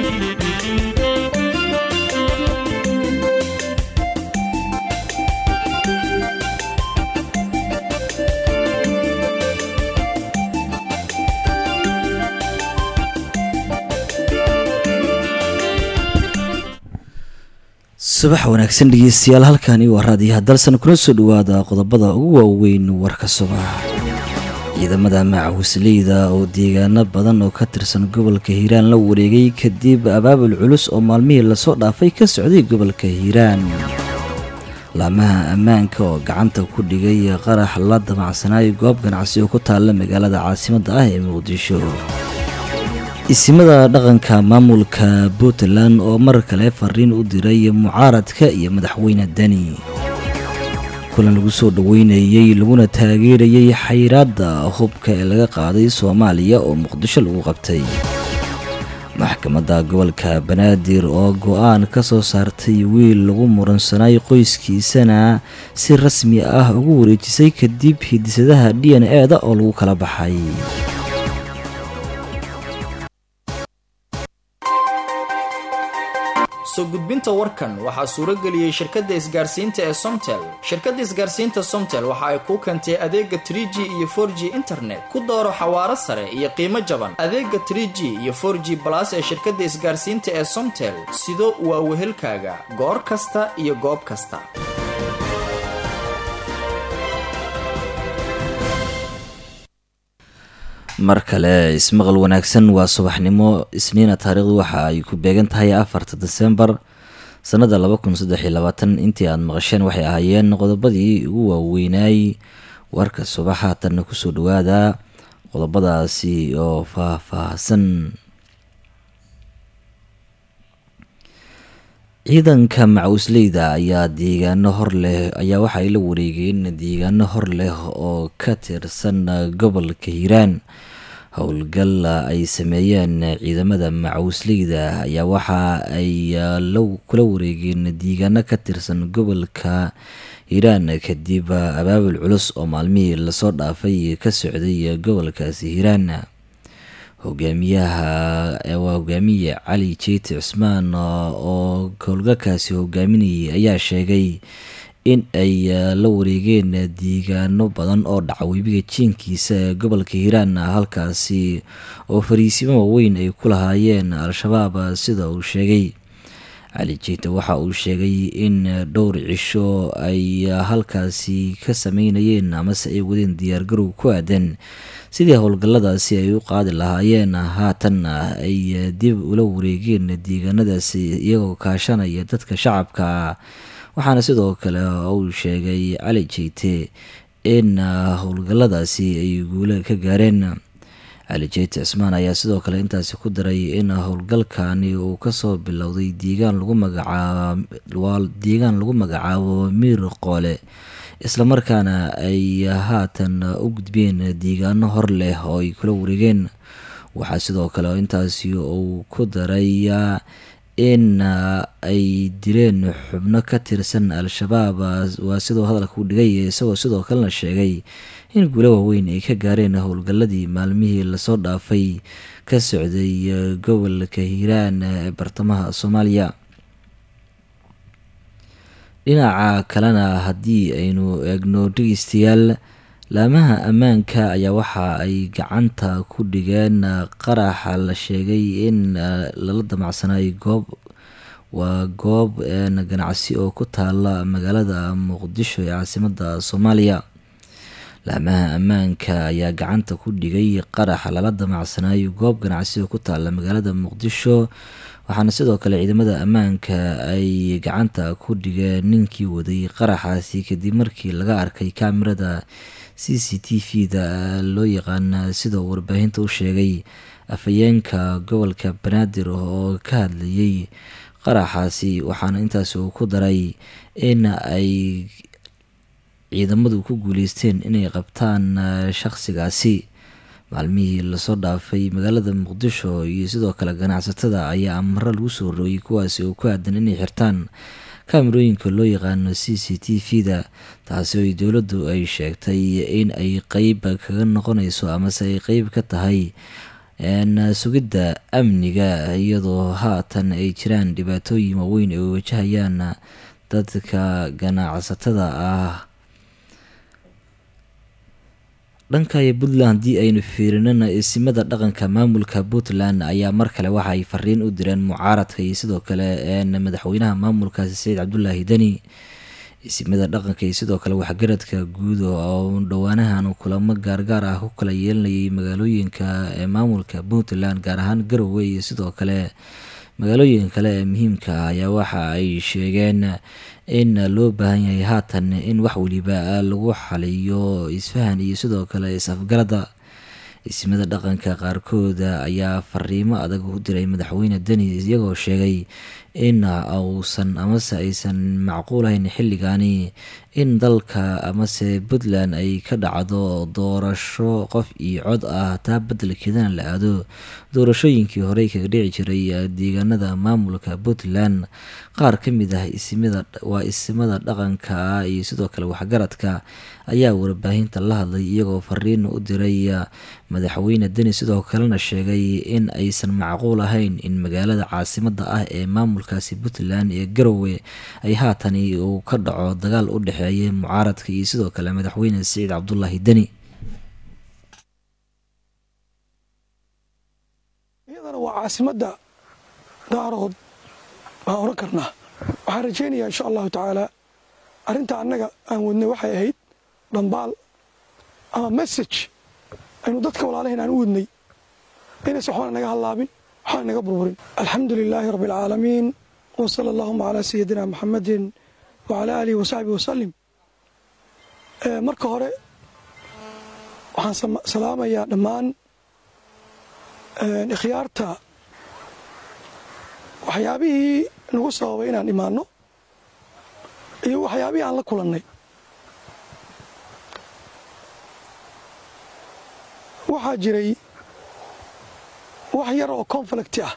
subax wanaagsan dhegeystayaal halkani waa raadiyaha dalsan kuna soo dhawaada qodobada ugu waaweyn warka subax ciidamada macawisleyda oo deegaano badan oo ka tirsan gobolka hiiraan la wareegay kadib abaabul culus oo maalmihii lasoo dhaafay ka socday gobolka hiiraan laamaha ammaanka oo gacanta ku dhigay qarax la damacsanaayo goob ganacsi oo ku taalla magaalada caasimadda ah ee muqdisho isimada dhaqanka maamulka puntland oo mar kale fariin u diray mucaaradka iyo madaxweyne deni kulan lagu soo dhaweynayey laguna taageerayey xayiraadda hubka ee laga qaaday soomaaliya oo muqdisho lagu qabtay maxkamadda gobolka banaadir oo go-aan ka soo saartay wiil lagu muransanay qoyskiisana si rasmi ah ugu wareejisay kadib hidisadaha d n e da oo lagu kala baxay soo gudbinta warkan waxaa suuro geliyey shirkadda isgaarsiinta ee somtel shirkadda isgaarsiinta somtel waxa ay kuu keentay adeega trie g iyo for g internet ku dooro xawaaro sare iyo qiimo jaban adeega trie g iyo for g balas ee shirkadda isgaarsiinta ee somtel sido waa wehelkaaga goor kasta iyo goob kasta mar kale ismaqal wanaagsan waa subaxnimo isniina taariikhdu waxa ay ku beegan tahay afarta desembar sanada laba kun saddex iyo labaatan intii aada maqasheen waxay ahaayeen qodobadii ugu waaweynaay warka subax haatanna kusoo dhawaada qodobadaasi oo faah-faahsan ciidanka macawisleyda ayaa deegaano hor leh ayaa waxa ay la wareegeen deegaano hor leh oo ka tirsan gobolka hiiraan howlgal ay sameeyeen ciidamada macawisleyda ayaa waxa ay kula wareegeen deegaano ka tirsan gobolka hiiraan kadib abaabul culus oo maalmihii lasoo dhaafay ka socday gobolkaasi hiiraan hogaamiyaha waa hogaamiye cali jeyti cusmaan oo howlgalkaasi hogaaminayay ayaa sheegay in ay la wareegeen deegaano badan oo dhaca webiga jiinkiisa ee gobolka hiiraan halkaasi oo fariisimo waaweyn ay ku lahaayeen al-shabaab sida uu sheegay cali jeyti waxa uu sheegay in dhowr cisho ay halkaasi ka sameynayeen amase ay wadeen diyaargarow ku aadan sidii howlgalladaasi ay u qaadi lahaayeen haatanna ay dib ula wareegeen deegaanadaasi iyagoo kaashanaya dadka shacabka waxaana sidoo kale uu sheegay cali jeyte in howlgalladaasi ay guule ka gaareen cali jeyte cismaan ayaa sidoo kale intaasi ku daray in howlgalkani uu kasoo bilowday deegaan lagu magacaabo deegaan lagu magacaabo miir qoole islamarkaana ay haatan u gudbeen deegaano hor leh oo ay kula wareegeen waxaa sidoo kale intaasi uu ku daray in ay dileen xubno ka tirsan al-shabaab waa sidoo hadalka u dhigay isagoo sidoo kalena sheegay in guulo waaweyn ay ka gaareen howlgalladii maalmihii lasoo dhaafay ka socday gobolka hiiraan ee bartamaha soomaaliya dhinaca kalena haddii aynu eegno dhegeystayaal laamaha ammaanka ayaa waxa ay gacanta ku dhigeen qaraxa la sheegay in lala damacsanay goob waa goob ganacsi oo ku taala magaalada muqdisho ee caasimadda soomaaliya laamaha ammaanka ayaa gacanta ku dhigay qaraxa lala damacsanayo goob ganacsi oo ku taala magaalada muqdisho waxaana sidoo kale ciidamada ammaanka ay gacanta ku dhigeen ninkii waday qaraxaasi kadib markii laga arkay kaamirada c c t v da loo yaqaana sidoo warbaahinta u sheegay afhayeenka gobolka banaadir oo ka hadlayay qaraxaasi waxaana intaas uu ku daray in ay ciidamadu ku guuleysteen inay qabtaan shaqsigaasi maalmihii lasoo dhaafay magaalada muqdisho iyo sidoo kale ganacsatada ayaa amaro lagu soo rooyay kuwaasi oo ku aadan inay xirtaan kaamirooyinka loo yaqaano c c t v da taasi oo dowladdu ay sheegtay in ay qeyb kaga noqonayso amase ay qeyb ka tahay sugidda amniga iyadoo haatan ay jiraan dhibaatooyin waaweyn ay wajahayaan dadka ganacsatada ah dhanka iyo puntland haddii aynu fiirinana isimada dhaqanka maamulka puntland ayaa mar kale waxa ay fariin u direen mucaaradka iyo sidoo kale madaxweynaha maamulkaasi saciid cabdulaahi deni isimada dhaqanka iyo sidoo kale waxgaradka guud oo dhowaanahan kulamo gaargaar ah ku kala yeelanayay magaalooyinka ee maamulka puntland gaar ahaan garowe iyo sidoo kale magaalooyin kale ee muhiimka ah ayaa waxa ay sheegeen in loo baahan yahay haatan in wax weliba lagu xaliyo isfahan iyo sidoo kale is-afgarada ismada dhaqanka qaarkooda ayaa fariimo adag u diray madaxweyne deni iyagoo sheegay in uusan amase aysan macquulahayn xilligaani in dalka amase puntland ay ka dhacdo doorasho qof iyo cod ah taa bedelkeedana la aado doorashooyinkii horey kaga dhici jiray deegaanada maamulka puntland qaar ka mid ah isimada waa isimada dhaqanka iyo sidoo kale waxgaradka ayaa warbaahinta la hadlay iyagoo fariin u diray madaxweyne deni sidoo kalena sheegay in aysan macquul ahayn in magaalada caasimada ah ee maamulkaasi puntland ee garowe ay haatani uu ka dhaco dagaal u dhexeeya mucaaradka iyo sidoo kale madaxweyne saciid cabdulaahi deni iyadana waa caasimada daarood baan oran karnaa waxaan rajaynayaa insha allahu tacaala arrinta annaga aan wadnay waxay ahayd dhambaal ama message aynu dadka walaalahayn aan u wadnay inaysa waxbana naga hallaabin waxbana naga burburin alxamdu lilaahi rabbi alcaalamiin wa sala allahuma calaa sayidina muxamadin wa calaa aalihi wa saxbihi wasalim marka hore waxaan salaamayaa dhammaan ikhyaarta waxyaabihii nagu sababay inaan imaanno iyo waxyaabihii aan la kulannay waxaa jiray wax yar oo conflicti ah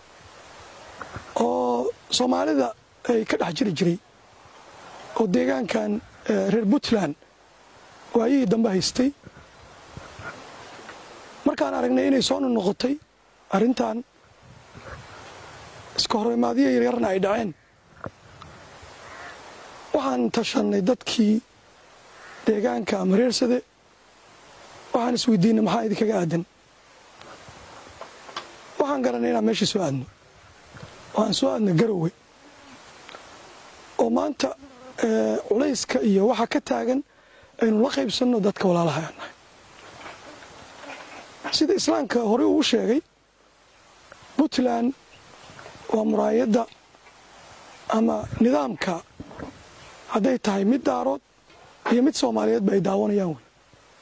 oo soomaalida ay ka dhex jiri jiray oo deegaankan reer puntland waayihii dambe haystay markaan aragnay inay soo nonoqotay arrintan iska horeymaadyo yaryarna ay dhaceen waxaan tashannay dadkii deegaanka ama reersade waxaan isweydiinay maxaa idinkaga aadan waxaan garanay inaan meesha soo aadno waxaan soo aadnay garowe oo maanta culayska iyo waxa ka taagan aynu la qaybsanno dadka walaalaha aan nahay sida islaamka horey uu sheegay puntland waa muraayadda ama nidaamka hadday tahay mid daarood iyo mid soomaaliyeedba ay daawanayaan wey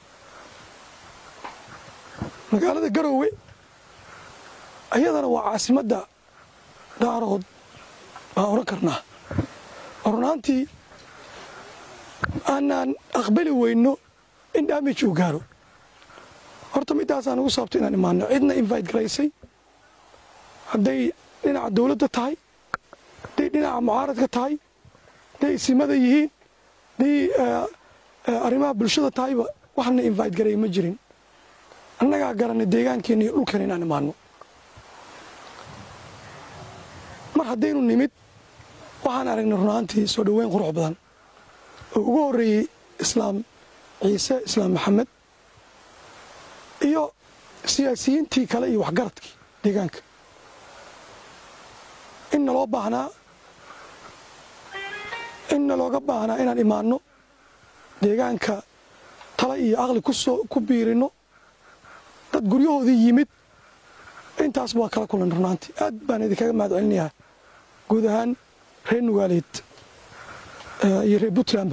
magaalada garowe ayadana waa caasimadda daarood baan odhan karnaa oo runaantii aanaan aqbali weyno in damage uu gaaro horta middaasaan ugu sababta inaan imaano cidna invite garaysay hadday dhinaca dowladda tahay hadday dhinaca mucaaradka tahay hadday isimada yihiin hadday arrimaha bulshada tahayba waxna invite garay ma jirin annagaa garanay deegaankeena iyo dhulkan inaan imaano mar haddaynu nimid waxaan aragnay runaantii soo dhoweyn qurux badan oo ugu horreeyey islaam ciise islaam maxamed iyo siyaasiyiintii kale iyo waxgaradkii deegaanka in naloo baahnaa in nalooga baahnaa inaan imaanno deegaanka tala iyo aqli kusoo ku biirinno dad guryahoodii yimid intaas waa kala kulan runaantii aad baan idinkaga mahad celinayaa guud ahaan reer nugaaleed iyo reer puntlandba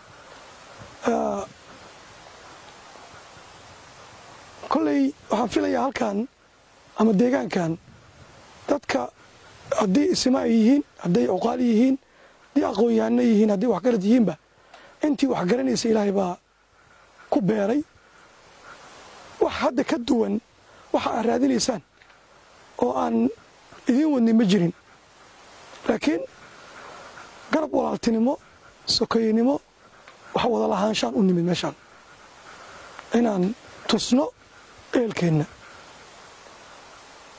kolley waxaan filayaa halkan ama deegaankan dadka haddii isima ay yihiin hadday cuqaal yihiin haddii aqoon-yahanno yihiin hadday waxgarad yihiinba intii waxgaranaysa ilaahay baa ku beeray wax hadda ka duwan waxa aad raadinaysaan oo aan idiin wadnin ma jirin laakiin garab walaaltinimo sokeynimo wax wada lahaanshaan u nimid meeshaan inaan tusno eelkeenna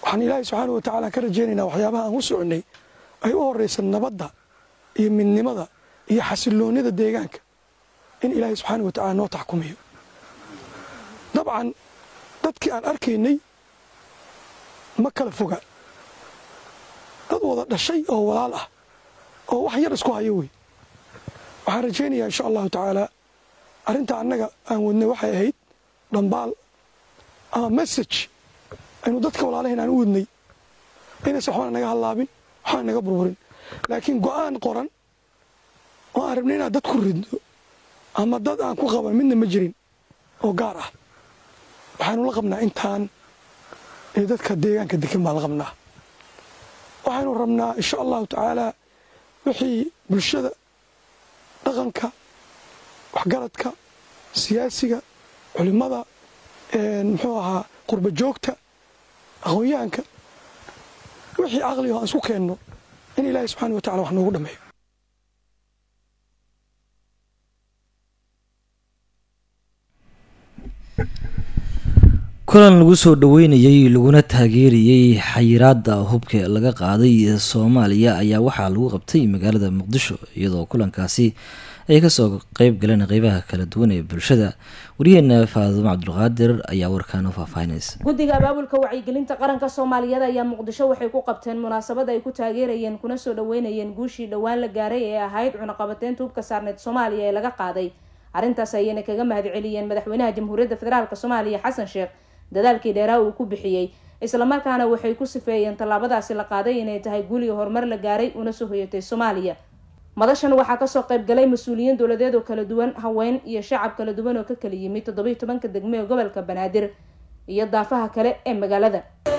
waxaan ilaahay subxaana wa tacaala ka rajaynaynaa waxyaabaha aan u soconay ay u horaysa nabadda iyo midnimada iyo xasiloonnida deegaanka in ilaahay subxaana wa tacala noo taxkumiyo dabcan dadkii aan arkaynay ma kala foga dad wada dhashay oo walaal ah oo wax yar isku hayo wey waxaan rajaynayaa insha allahu tacaala arrinta annaga aan wadnay waxay ahayd dhambaal ama message aynu dadka walaalahayn aan u wadnay inaysan waxbana naga hallaabin waxbana naga burburin laakiin go'aan qoran oo aan rabnay inaan dad ku ridno ama dad aan ku qaban midna ma jirin oo gaar ah waxaanu la qabnaa intaan ee dadka deegaanka degan baan la qabnaa waxaynu rabnaa insha allahu tacaala wixii bulshada dhaqanka waxgaradka siyaasiga culimmada muxuu ahaa qurba joogta aqoon-yahanka wixii caqligo aan isku keenno in ilaahay subxana wa tacala wax noogu dhammeeyo kulan lagu soo dhaweynayey laguna taageerayey xayiraada hubka laga qaaday soomaaliya ayaa waxaa lagu qabtay magaalada muqdisho iyadoo kulankaasi ay kasoo qeyb galeen qeybaha kala duwan ee bulshada wariyaheena faadumo cabdulqaadir ayaa warkaan u faahfaahinaysa guddiga abaabulka wacyigelinta qaranka soomaaliyeed ayaa muqdisho waxay ku qabteen munaasabad ay ku taageerayeen kuna soo dhaweynayeen guushii dhowaan la gaaray ee ahayd cunaqabateynta hubka saarneed soomaaliya ee laga qaaday arrintaas ayayna kaga mahadceliyeen madaxweynaha jamhuuriyadda federaalk soomaaliya xasan sheekh dadaalkii dheeraa uu ku bixiyey islamarkaana waxay ku sifeeyeen tallaabadaasi la qaaday inay tahay guul iyo horumar la gaaray una soo hoyatay soomaaliya madashan waxaa kasoo qayb galay mas-uuliyiin dowladeed oo kala duwan haween iyo shacab kala duwan oo ka kala yimid toddobiiy tobanka degme ee gobolka banaadir iyo daafaha kale ee magaalada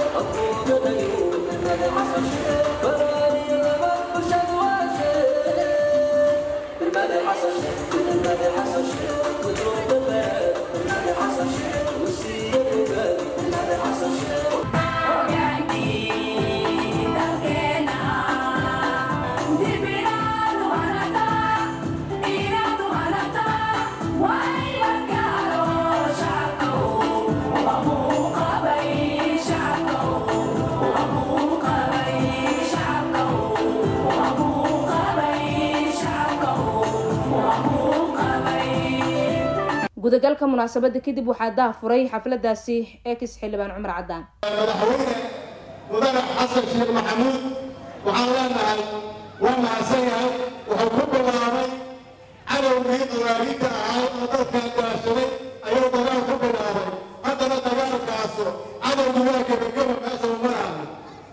gudagalka munaasabada kadib waxaa daa furay xafladaasi ex xildhibaan cumar cadaan madaxweyne mudane xasan sheekh maxamuud waxaan leenahay waa mahadsan yahay wuxuu ku bilaabay cadowgii dagaalinta ahaa oo dadkan gaashaday ayuu dagaal ku bilaabay haddana dagaalkaasu cadowgu waa gebageba meeshuu maraayo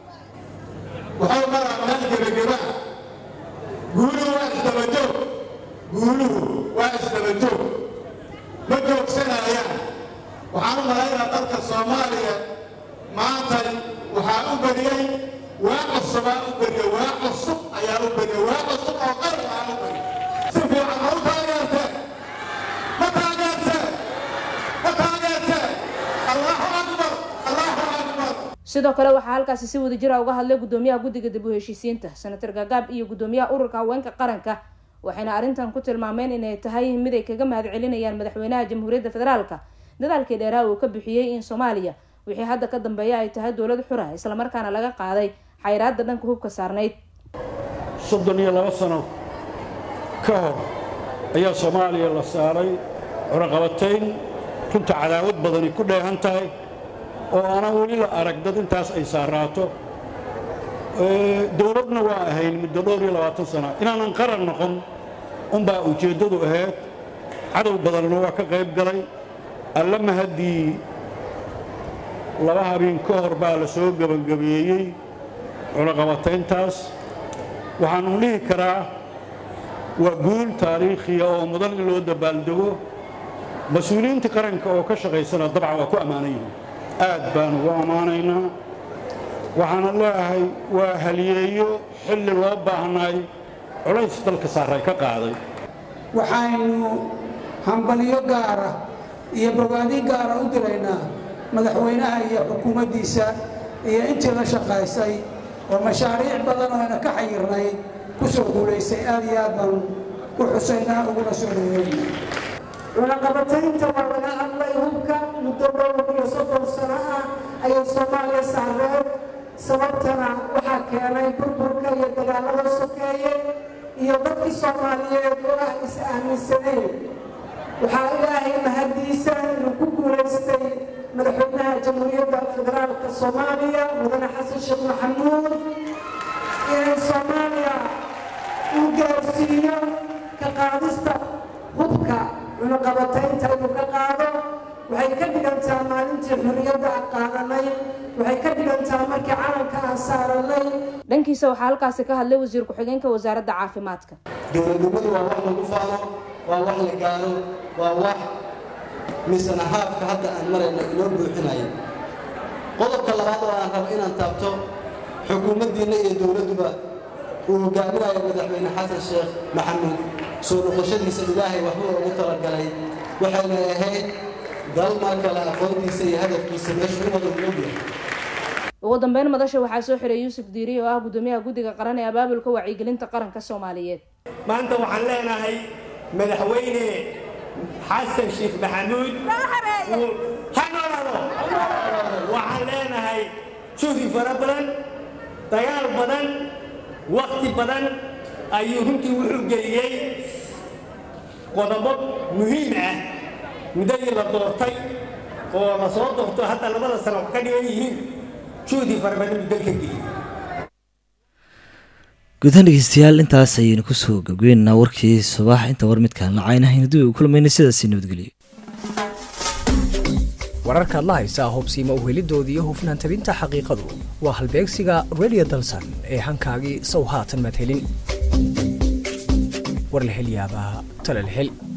wuxuu maraa meel gebageba guuluhu waa isdabajoog guuluhu waa isdabajoog ma joogsanayaan waxaan u malaynaa dalka soomaaliya maantan waxaa u beriyey waa cusubaa u beriye waa cusub ayaa u beriye waa cusub oo qaran aa u beriye si fiican ma u taageerte ma taageerte ma taageerte allahu akbar allahu akbar sidoo kale waxaa halkaasi si wada jira uga hadlay gudoomiyaha guddiga dib u heshiisiinta senator gaagaab iyo gudoomiyaha ururka haweenka qaranka waxayna arrintan ku tilmaameen inay tahay mid ay kaga mahad celinayaan madaxweynaha jamhuuriyadda federaalka dadaalkii dheeraa uu ka bixiyey in soomaaliya wixii hadda ka dambeeya ay tahay dowlad xura islamarkaana laga qaaday xayraadda dhanka hubka saarnayd soddon iyo laba sano ka hor ayaa soomaaliya la saaray cunaqabatayn runta cadaawad badani ku dheehan tahay oo aanan weli la arag dad intaas ay saaraato dowladna waa ahayn muddo dhowr iyo labaatan sana inaanan qaran noqon unbaa ujeeddadu ahayd cadow badanna waa ka qayb galay alla mahaddii laba habeen ka hor baa la soo gebangabeeyey cunaqabatayntaas waxaanu dhihi karaa waa guul taariikhiya oo mudan in loo dabaaldego mas-uuliyiinta qaranka oo ka shaqaysana dabcan waa ku ammaanan yihiin aad baan ugu ammaanaynaa waxaana leeahay waa haliyeeyo xilli loo baahnay culays dalka saaray ka qaaday waxaynu hambalyo gaara iyo bogaadin gaara u diraynaa madaxweynaha iyo xukuumaddiisa iyo intii la shaqaysay oo mashaariic badan oo ayna ka xayirnay ku soo guulaysay aad iyo aad baan u xusaynaa uguna soo dhaweynaa cunaqabataynta waa laga hadlay hubka muddo dhowr iyo soddon sano ah ayay soomaaliya saareen sababtana waxaa keenay burburka iyo dagaalada sokeeye iyo dadkii soomaaliyeed oo ah is-aaminsaneen waxaa ilaahay mahadiisa inuu ku guulaystay madaxweynaha jamhuuriyadda federaalka soomaaliya mudane xasan sheekh maxamuud inay soomaaliya uu gaarsiiyo ka qaadista hubka cunuqabataynta inuu ka qaado waxay ka dhigantaa maalintii xurriyadda aan qaadanay waxay ka dhigantaa markii calanka aan saaranay dhankiisa waxaa halkaasi ka hadlay wasiir ku-xigeenka wasaaradda caafimaadka dowladnimadu waa wax lagu faano waa wax la gaaro waa wax misana haafka hadda aan marayna inoo buuxinaya qodobka labaad oo aan rabo inaan taabto xukuumaddiinna iyo dowladduba uu hogaaminayo madaxweyne xasan sheekh maxamuud soo noqoshadiisa ilaahay waxbuu ugu talagalay waxayna ahayd dal mar kale aqoontiisa iyo hadafkiisa meeshuu u wada ogyahay ugu dambeyn madasha waxaa soo xiray yuusuf diiri oo ah gudoomiyaha guddiga qaran ee abaabulka wacyigelinta qaranka soomaaliyeed maanta waxaan leenahay madaxweyne xasan sheekh maxamuud ha noolaado waxaan leenahay juhdi fara badan dagaal badan wakti badan ayuu runtii wuxuu geliyey qodobo muhiim ah muddadii la doortay oo la soo doorto hadda labada sano wax ka dhigan yihiin juhdi fara badan buu dalka geliyey gudahaan dhegeystayaal intaas ayaynu kusoo gabgeynaa warkii subax inta war midkaan lacaynahaynu dib u kulmayna sidaasi nabadgelyo wararkaad la haysaa hubsiima uhelidoodii iyo hufnaan tabinta xaqiiqadu waa halbeegsiga radio dalsan ee hankaagii sow haatan madhelin war la hel yaabaa tala la hel